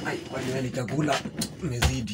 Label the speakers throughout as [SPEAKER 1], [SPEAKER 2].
[SPEAKER 1] Ai, kwani hali chakula imezidi.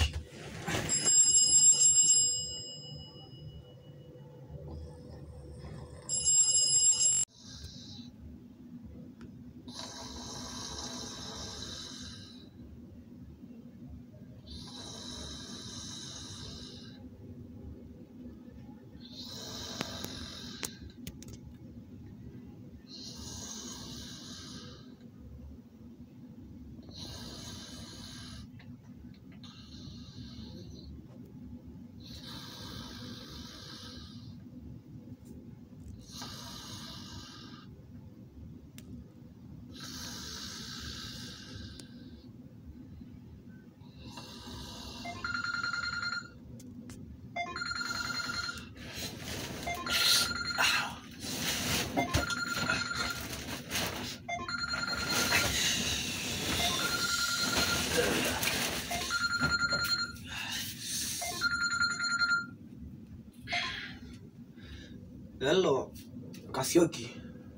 [SPEAKER 1] Hello, Kasioki.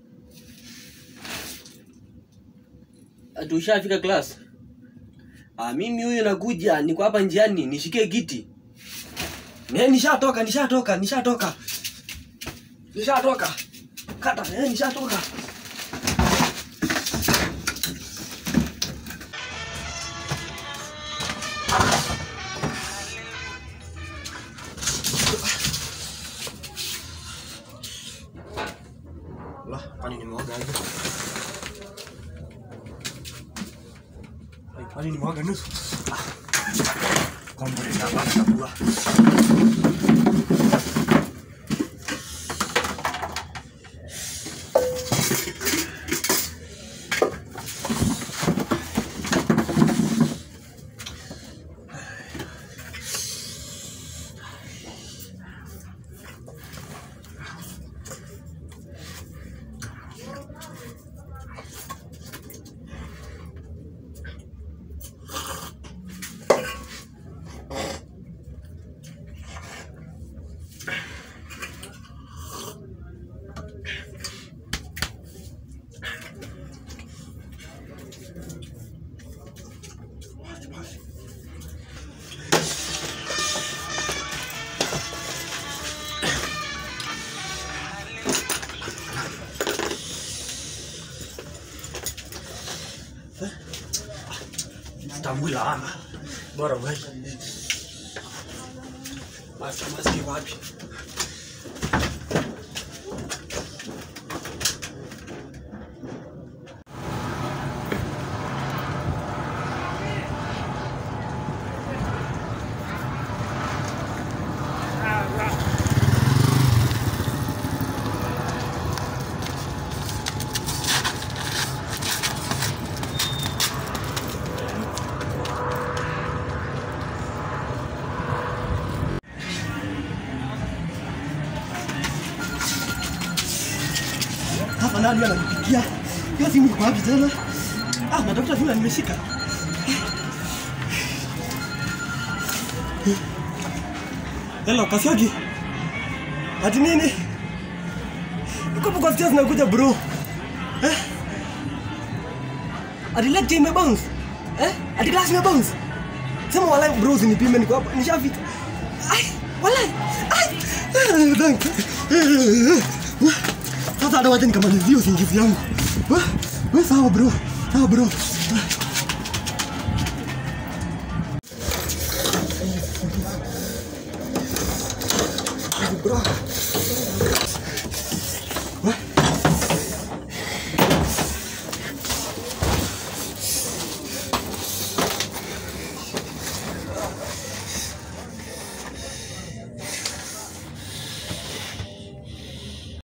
[SPEAKER 2] Ati ushafika class?
[SPEAKER 1] Ah, mimi huyu nakuja, niko hapa njiani, nishikie kiti. Ne, nishatoka, nishatoka, nishatoka. Nishatoka. Kata, eh, nishatoka. Lah, kwani nimeoga aje? Ai, Kwani nimeoga nusu? Ah. Kombo nitabaki kabua. Sitambui laana. Bora wewe. Maski maski wapi?
[SPEAKER 3] Hapa nani ananipigia? Hiyo simu iko wapi tena? Ah, natafuta simu na nimeshika. Hello, Kasioki. Ati nini? Niko hapo kwa stairs nakuja bro. Eh? Ati lecture ime bounce. Eh? Ati class ime bounce. Sema walai bro usinipime niko hapa. Nishafika. Ai, walai. Ai. Eh, Thank you. Sasa hata wacha nikamalizie usingizi yangu. We, we sawa bro. Sawa bro.